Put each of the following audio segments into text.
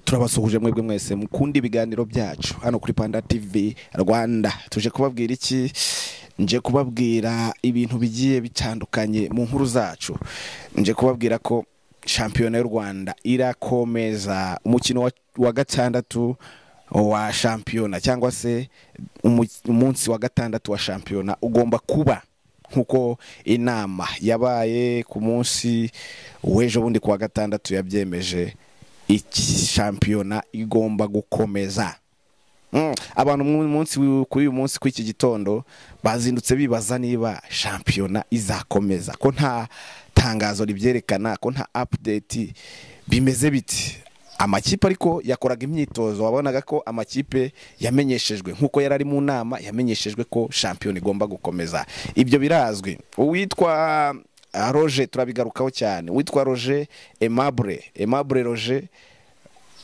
turabasuhuje mwebwe mwese mukunda ibiganiro byacu hano kuri panda tv rwanda tuje kubabwira iki nje kubabwira ibintu bigiye bitandukanye mu nkuru zacu nje kubabwira ko shampiyona y'u rwanda irakomeza umukino wa, wa gatandatu wa shampiyona cyangwa se umu- umunsi wa gatandatu wa shampiyona ugomba kuba nk'uko inama yabaye ku munsi w'ejo bundi ku wa gatandatu yabyemeje iki shampiyona igomba gukomeza Mm, abantu mu munsi w'i- kuri uyu munsi kw'iki gitondo bazindutse bibaza niba shampiyona izakomeza ko nta tangazo ribyerekana ko nta update bimeze biti amakipe ariko yakoraga imyitozo wabonaga ko amakipe yamenyeshejwe nk'uko yari ari mu nama yamenyeshejwe ko shampiyona igomba gukomeza ibyo birazwi uwitwa ah, roger turabigarukaho cyane uwitwa roger aimable aimable roger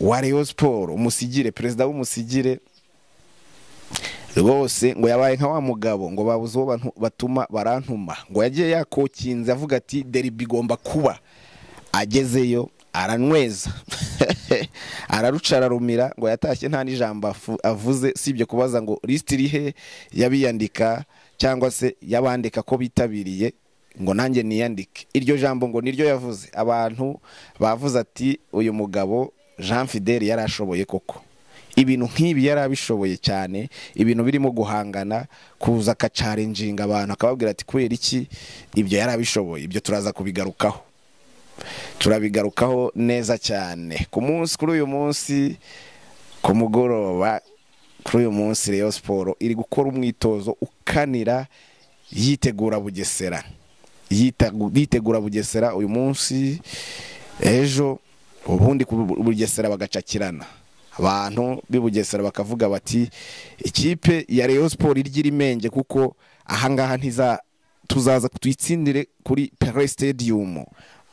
wa Rayon Sport umusigire perezida w'umusigire rwose ngo yabaye nka wa mugabo ngo babuze uwo bantu- batuma barantuma ngo yagiye yakokinze avuga ati deribi igomba kuba agezeyo aranyweza araruca ararumira ngo yatashye nta n'ijambo afu- avuze sibyo kubaza ngo lisiti irihe yabiyandika cyangwa se yabandika ko bitabiriye ngo nanjye niyandike iryo jambo ngo niryo yavuze abantu bavuze ati uyu mugabo jean fideli yari ashoboye koko ibintu nk'ibi yari abishoboye cyane ibintu birimo guhangana kuza akacarenjinga abantu akababwira ati kubera iki ibyo yari abishoboye ibyo turaza kubigarukaho turabigarukaho neza cyane ku munsi kuri uyu munsi ku mugoroba kuri uyu munsi Rayon siporo iri gukora umwitozo ukanira yitegura bugesera Yitegu- yitegura bugesera uyu munsi ejo ubundi ku Bu- bugesera bagacakirana abantu b'i bugesera bakavuga bati ikipe ya Rayon siporo irya irimenge kuko ahangaha ntiza tuzaza tuyitsindire kuri Pele Stadium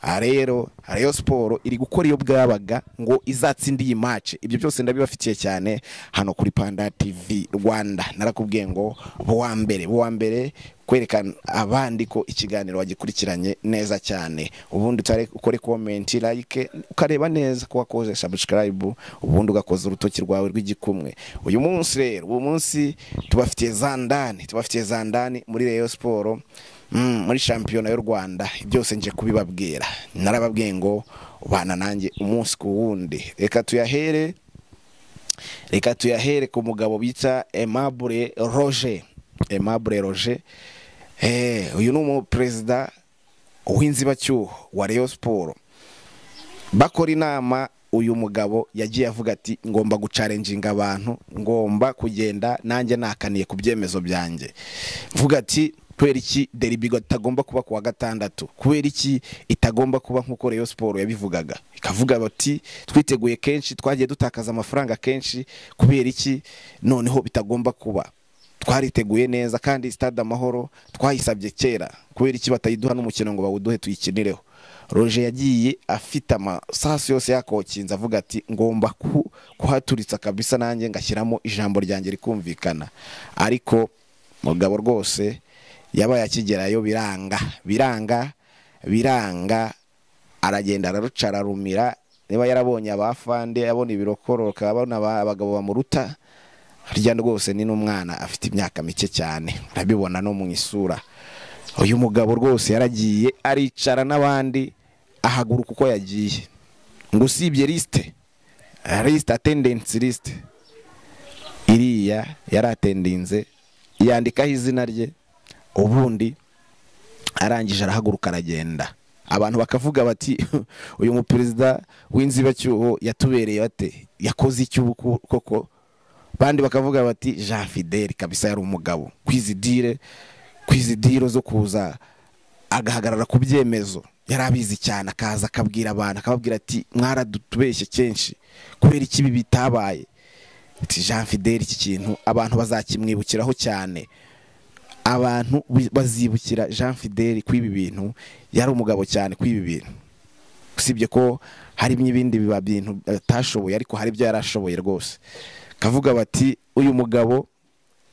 aha rero Rayon siporo iri gukora iyo bwabaga ngo izatsinde iyi match ibyo byose ndabibafitiye cyane hano kuri Panda TV Rwanda narakubwiye ngo buwa mbere buwa mbere kwerekana abandi ko ikiganiro wagikurikiranye neza cyane ubundi utare ukore comment like ukareba neza ko wakoze subscribe ubundi ugakoza urutoki rwawe rw'igikumwe uyu munsi rero uyu munsi tubafitiye za ndani tubafitiye za ndani muri Rayon Sport Mm, muri shampiyona y'u rwanda byose nje kubibabwira narababwiye ngo ubana nanjye umunsi ku wundi reka tuyahere reka tuyahere ku mugabo bita Aimable Roger Aimable Roger eh uyu ni umuperezida w'inzibacyuho wa Rayon Sport bakora inama uyu mugabo yagiye avuga ati ngomba gucarenjinga abantu ngomba kugenda nanjye nakaniye ku byemezo byanjye mvuga ati kubera iki deribi itagomba kuba ku wa gatandatu kubera iki itagomba kuba nk'uko Rayon Sport yabivugaga ikavuga bati twiteguye kenshi twagiye dutakaza amafaranga kenshi kubera iki noneho bitagomba kuba twariteguye neza kandi stade amahoro twayisabye kera kubera iki batayiduha n'umukino ngo bawuduhe tuyikinireho roger yagiye afite amasasu yose yakokinze avuga ati ngomba ku- kuhaturitsa kabisa nanjye ngashyiramo ijambo ryanjye rikumvikana ariko mugabo rwose yabaye akigerayo biranga biranga biranga aragenda araruca ararumira niba yarabonye abafande abona ibirokororoka abona aba- abagabo bamuruta harya rwose ni n'umwana afite imyaka mike cyane urabibona no mu isura uyu mugabo rwose yaragiye aricara n'abandi ahaguruka uko yagiye ngo usibye lisite lisite atendensi lisite iriya yari atendinze yandikaho izina rye ubundi arangije arahaguruka aragenda abantu bakavuga bati uyu muperezida w'inzibacyuho yatubereye ate yakoze iki ubu ko- koko bandi bakavuga bati jean fideli kabisa yari umugabo kwizidire kwizidiro zo kuza agahagarara ku byemezo yari abizi cyane akaza akabwira abantu akababwira ati mwaradutubeshye kenshi kubera iki ibi bitabaye ati jean fideli iki kintu abantu bazakimwibukiraho cyane abantu bi- bazibukira jean fideli kw'ibi bintu yari umugabo cyane kw'ibi bintu usibye ko hari n'ibindi biba bintu atashoboye ariko hari ibyo yari ashoboye rwose kavuga bati uyu mugabo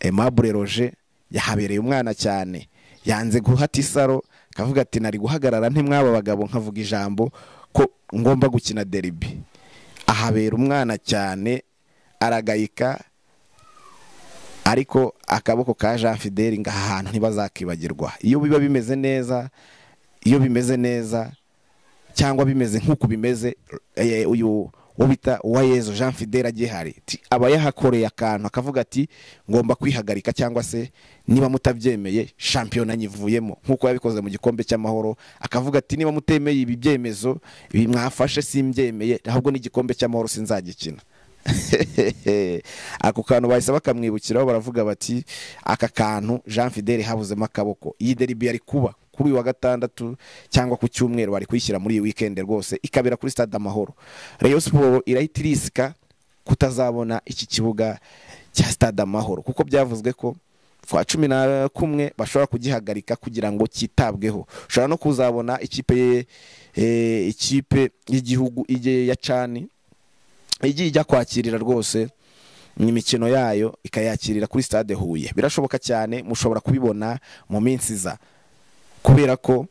Aimable Roger yahabereye umwana cyane yanze guhata isaro kavuga ati nari guhagarara ntimwaba bagabo nkavuga ijambo ko ngomba gukina deribi ahabera umwana cyane aragayika ariko akaboko ka jean fideli ngaha hantu ntibazakibagirwa iyo biba bimeze neza iyo bimeze neza cyangwa bimeze nk'uko bimeze eh, uyu uwo bita uwayezu jean fidele agihari Ti- aba yahakoreye akantu akavuga ati ngomba kwihagarika cyangwa se niba mutabyemeye shampiyona nyivuyemo nk'uko yabikoze mu gikombe cy'amahoro akavuga ati niba mutemeye ibi byemezo ibi mwafashe simbyemeye ahubwo n'igikombe cy'amahoro sinzagikina ako kantu bahise bakamwibukiraho baravuga bati aka kantu jean fidele habuzemo akaboko iyi deribi yari kuba kuri uyu wa gatandatu cyangwa ku cyumweru bari kuyishyira muri iyi wikendi rwose ikabera kuri stade amahoro reyo siporo irahita irisika kutazabona iki kibuga cya stade amahoro kuko byavuzwe ko kwa cumi na kumwe bashobora kugihagarika kugira ngo cyitabweho ushobora no kuzabona ikipe ye- eh, ikipe y'igihugu ijye ya cani igiye ijya kwakirira rwose imikino yayo ikayakirira kuri stade huye birashoboka cyane mushobora kubibona mu minsi iza kubera ko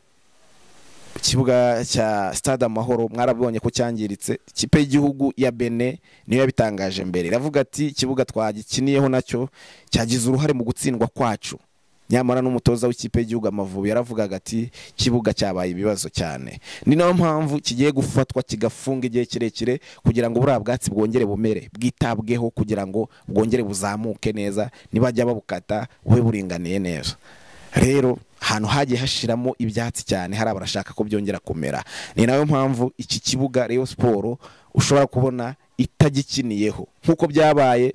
ikibuga cya stade amahoro mwarabonye ko cyangiritse ikipe y'igihugu ya bene niyo yabitangaje mbere iravuga ati ikibuga twagikiniyeho nacyo cyagize uruhare mu gutsindwa kwacu nyamara n'umutoza w'ikipe y'igihugu amavubi yaravugaga ati ikibuga cyabaye ibibazo cyane ni nayo mpamvu kigiye gufatwa kigafunga igihe kirekire kugira ngo buriya bwatsi bwongere bumere bwitabweho kugira ngo bwongere buzamuke neza nibajya babukata bube buringaniye neza rero ahantu hagiye hashiramo ibyatsi cyane hari abarashaka ko byongera kumera ni nayo mpamvu iki kibuga reyo siporo ushobora kubona itagikiniyeho nk'uko byabaye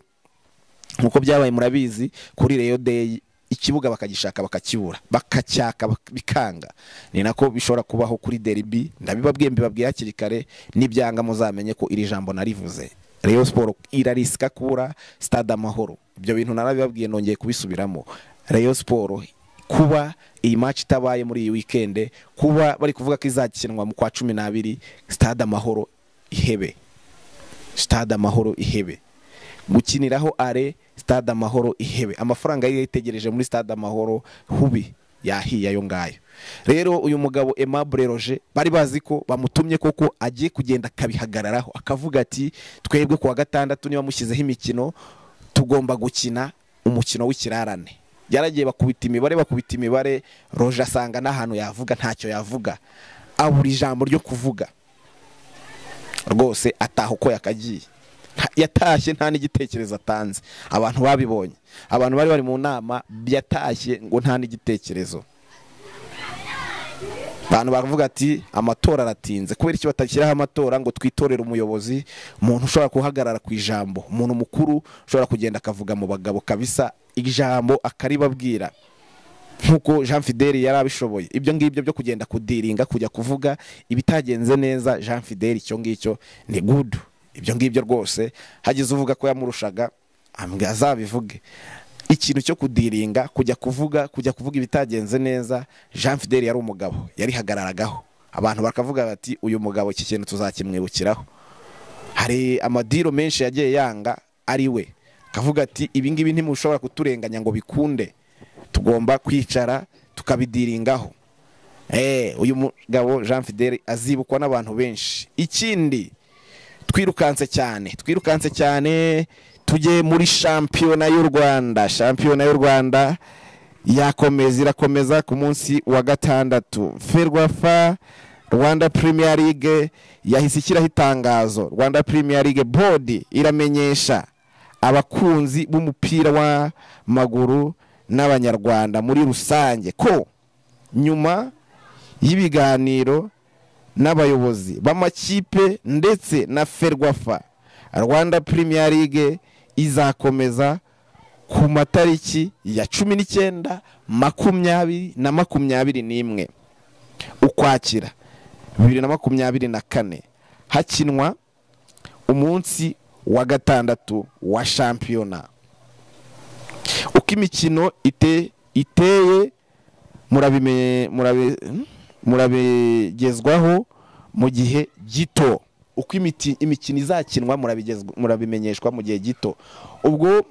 nk'uko byabaye murabizi kuri reyo deyi ikibuga bakagishaka bakakibura bakacyaka bak- bikanga ni nako bishobora kubaho kuri deribi ndabibabwiye mbibabwiye hakiri kare n'ibyanga muzamenye ko iri jambo narivuze reyo siporo irarisika kubura stade amahoro ibyo bintu narabibabwiye nongeye kubisubiramo reyo siporo kuba iyi match itabaye muri iyi wikende kuba bari kuvuga ko izakinwa mu kwa cumi n'abiri stade amahoro ihebe stade amahoro ihebe gukiniraho are stade amahoro ihebe amafaranga yari yitegereje muri stade amahoro hubi yahiye ayo ngayo rero uyu mugabo Aimable Roger bari bazi ko bamutumye koko agiye kugenda akabihagararaho akavuga ati twebwe kuwa gatandatu niba mushyizeho imikino tugomba gukina umukino w'ikirarane yaragiye bakubita imibare bakubita imibare roje asanga n'ahantu yavuga ntacyo yavuga abura ijambo ryo kuvuga rwose ataha uko yakagiye Nta- yatashye nta n'igitekerezo atanze abantu babibonye abantu bari bari mu nama yatashye ngo nta n'igitekerezo abantu baravuga ati amatora aratinze kubera iki batashyiraho amatora ngo twitorere umuyobozi umuntu ushobora guhagarara ku ijambo umuntu mukuru ushobora kugenda akavuga mu bagabo kabisa ijambo akaribabwira nk'uko jean fideli yari abishoboye ibyo ngibyo byo kugenda kudiringa kujya kuvuga ibitagenze neza jean fideli icyo ngicyo ni gudu ibyo ngibyo rwose hagize uvuga ko yamurushaga ambwe azabivuge ikintu cyo kudiringa kujya kuvuga kujya kuvuga ibitagenze neza jean fideli yari umugabo yarihagararagaho abantu bakavuga bati uyu mugabo iki kintu tuzakimwibukiraho hari amadiro menshi yagiye yanga ari we akavuga ati ibingibi ntimushobora kuturenganya ngo bikunde tugomba kwicara tukabidiringaho Eh, uyu mugabo jean fidele azibukwa n'abantu benshi ikindi twirukanse cyane twirukanse cyane tujye muri shampiyona y'u rwanda shampiyona y'u rwanda yakomeza irakomeza ku munsi wa gatandatu ferwafa rwanda premier league yahise ishyiraho itangazo rwanda premier league board iramenyesha abakunzi b'umupira w'amaguru n'abanyarwanda muri rusange ko nyuma y'ibiganiro n'abayobozi b'amakipe ndetse na ferwafa rwanda premier league izakomeza ku matariki ya cumi n'icyenda makumyabiri na makumyabiri n'imwe ukwakira bibiri na makumyabiri na kane hakinwa umunsi wa gatandatu wa shampiyona uko imikino ite- iteye murabime- murabi- hmm? murabigezwaho mu gihe gito uko imiti- imikino izakinwa murabigezwa- murabimenyeshwa mu gihe gito ubwo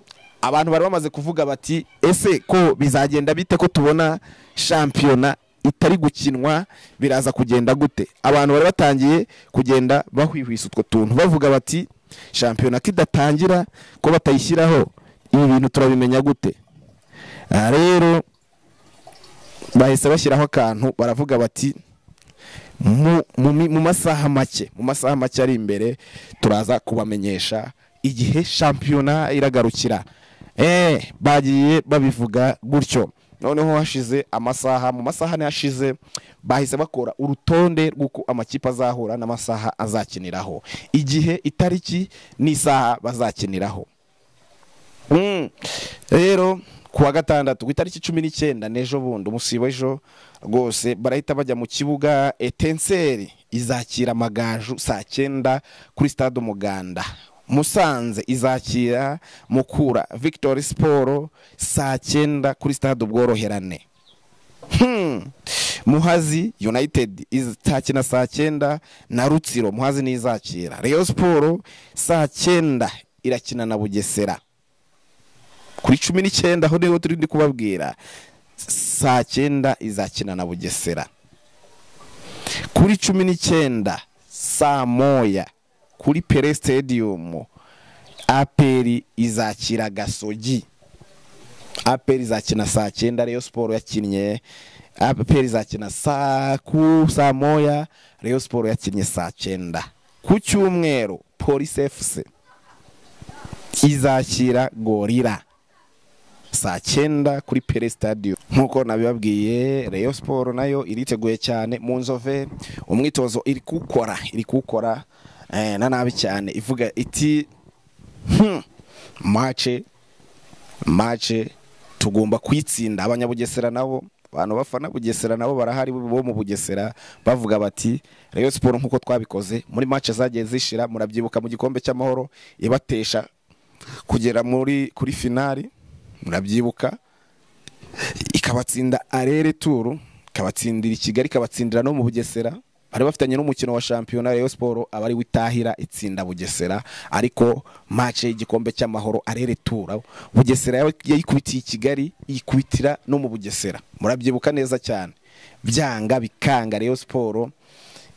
abantu bari bamaze kuvuga bati ese ko bizagenda bite ko tubona shampiyona itari gukinwa biraza kugenda gute abantu bari batangiye kugenda bahwihwisa utwo tuntu bavuga bati shampiyona kidatangira ko batayishyiraho ibi bintu turabimenya gute aha rero bahise bashyiraho akantu baravuga bati mu- mu mi- mu masaha make mu masaha make ari imbere turaza kubamenyesha igihe shampiyona iragarukira Eh, bagiye babivuga gutyo noneho hashize amasaha mu masaha ane hashize bahise bakora urutonde rw'uko amakipe azahura n'amasaha azakiniraho igihe itariki n'isaha bazakiniraho Mm. rero ku wa gatandatu ku itariki cumi n'icyenda n'ejo bundi umunsi w'ejo rwose barahita bajya mu kibuga etenseri izakira amagaju saa cyenda kuri stade umuganda musanze izakira mukura victory siporo saa cyenda kuri stade ubworoherane Hmm. muhazi united izakina saa cyenda na rutsiro muhazi n'izakira reyo siporo saa cyenda irakina na bugesera kuri cumi n'icyenda aho niho turi ndi kubabwira saa cyenda izakina na bugesera kuri cumi n'icyenda saa moya kuri pere stadium aperi izakira gasogi aperi izakina saa cyenda reyo siporo yakinnye aperi izakina saa ku saa moya reyo siporo yakinnye saa cyenda ku cyumweru polisi efuse izakira gorira saa cyenda kuri pere stadium nk'uko nabibabwiye reyo siporo nayo iriteguye cyane mu nzove umwitozo iri kuwukora iri kuwukora eh, na nabi cyane ivuga iti hmm, mace mace tugomba kuyitsinda abanyabugesera nabo abantu bafana bugesera nabo barahari bo mu bugesera bavuga bati reyo siporo nk'uko twabikoze muri mace zagiye zishira murabyibuka mu gikombe cy'amahoro ibatesha kugera muri kuri finali murabyibuka ikabatsinda arere turu ikabatsindira i kigali ikabatsindira no mu bugesera bari bafitanye n'umukino wa shampiyona reyo siporo aba ari witahira itsinda bugesera ariko mace y'igikombe cy'amahoro arere tura bugesera yaba- yayikubitiye i kigali yikubitira no mu bugesera murabyibuka neza cyane byanga bikanga reyo siporo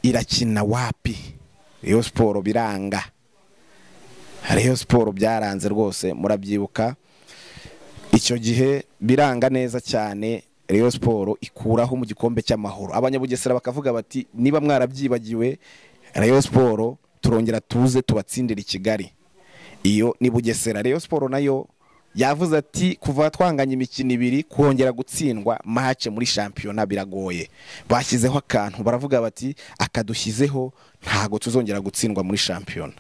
irakina wapi reyo siporo biranga reyo siporo byaranze rwose murabyibuka icyo gihe biranga neza cyane Rayon siporo ikuraho mu gikombe cy'amahoro abanyabugesera bakavuga bati niba mwarabyibagiwe Rayon siporo turongera tuze tubatsindire i kigali iyo ni bugesera Rayon siporo nayo yavuze ati kuva twanganya imikino ibiri kongera gutsindwa mace muri shampiyona biragoye bashyizeho akantu baravuga bati akadushyizeho ntago tuzongera gutsindwa muri shampiyona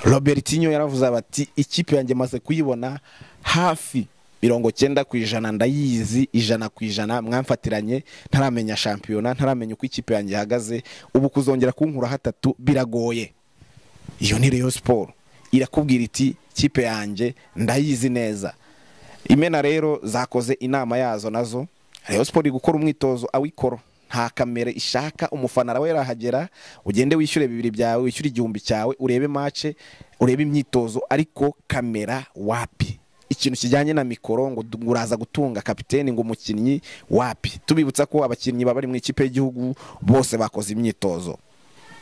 robertinho yaravuze bati ikipe yanjye maze kuyibona hafi mirongo cyenda ku ijana ndayizi ijana ku ijana mwamfatiranye ntaramenya shampiyona ntaramenya uko ikipe yanjye ihagaze ubu kuzongera kunkura hatatu biragoye iyo ni reyo siporo irakubwira iti kipe yanjye ndayizi neza imena rero zakoze inama yazo nazo reyo siporo iri gukora umwitozo awikoro nta kamere ishaka umufana nawe yarahagera ugende wishyure bibiri byawe wishyure igihumbi cyawe urebe mace urebe imyitozo ariko kamera wapi ikintu kijyanye na mikoro ngo du- uraza gutunga kapiteni ngo umukinnyi wapi tubibutsa ko abakinnyi baba bari mu ikipe y'igihugu bose bakoze imyitozo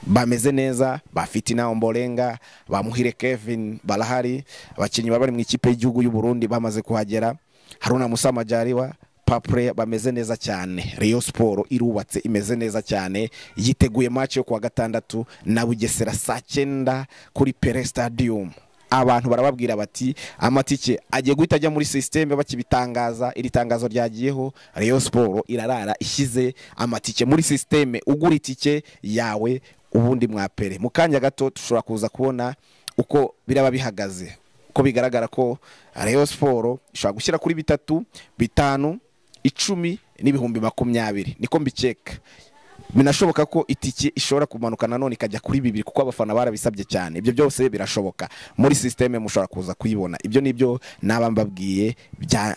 bameze neza bafite inama mborenga bamuhire kevin barahari abakinnyi baba bari mu ikipe y'igihugu y'u Burundi bamaze kuhagera haruna musamajariwa papure bameze neza cyane reyo siporo irubatse imeze neza cyane yiteguye maci yo kuwa gatandatu na bugesera saa cyenda kuri pere stadium abantu barababwira bati amatike agiye guhita ajya muri sisiteme bakibitangaza iri tangazo ryagiyeho reyo siporo irarara ishyize amatike muri sisiteme ugura itike yawe ubundi mwapere mu kanya gato dushobora kuza kubona uko biraba bihagaze ko bigaragara ko reyo siporo ishobora gushyira kuri bitatu bitanu icumi n'ibihumbi makumyabiri niko mbikeka binashoboka ko itike ishobora kumanuka nanone ikajya kuri bibiri kuko abafana barabisabye cyane ibyo byose birashoboka muri sisiteme mushobora kuza kuyibona ibyo ni byo naba mbabwiye bya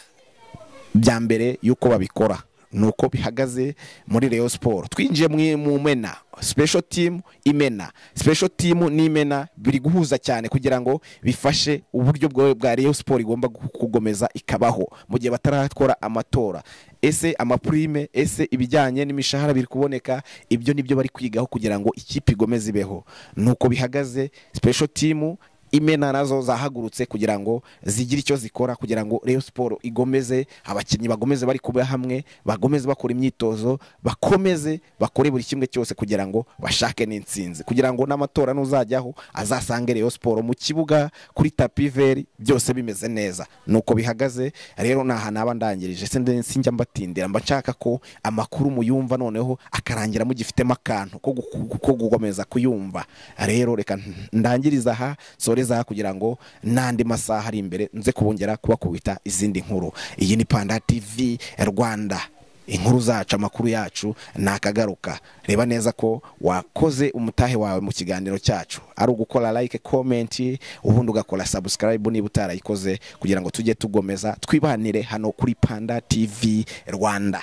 bya mbere y'uko babikora ni uko bihagaze muri Rayon siporo twinjiye mu- mu mena special team imena special team n'imena biri guhuza cyane kugira ngo bifashe uburyo bwa- bwa Rayon siporo igomba gu- kugomeza ikabaho mu gihe batarakora amatora ese amapurime ese ibijyanye n'imishahara biri kuboneka ibyo nibyo bari kwigaho kugira ngo ikipe igomeze ibeho nuko bihagaze special team imena nazo zahagurutse kugira ngo zigire icyo zikora kugira ngo Rayon Sport igomeze abakinnyi bagomeze bari kuba hamwe bagomeze bakora imyitozo bakomeze bakore buri kimwe cyose kugira ngo bashake n'intsinzi kugira ngo n'amatora nuzajyaho azasange Rayon Sport mu kibuga kuri tapi veri byose bimeze neza nuko bihagaze rero naha naba ndangirije se nde- sinjya mbatindira mba nshaka ko amakuru muyumva noneho akarangira mugifitemo akantu ko guku- ko gukomeza kuyumva rero reka ndangiriza aha soreza aha kugira ngo n'andi masaha ari imbere nze kubongera kubakubita izindi nkuru iyi ni panda tv rwanda inkuru zacu amakuru yacu ni akagaruka reba neza ko wakoze umutahe wawe mu kiganiro cyacu ari ugukora like comment ubundi ugakora subscribe niba utarayikoze kugira ngo tujye tugomeza twibanire hano kuri panda tv rwanda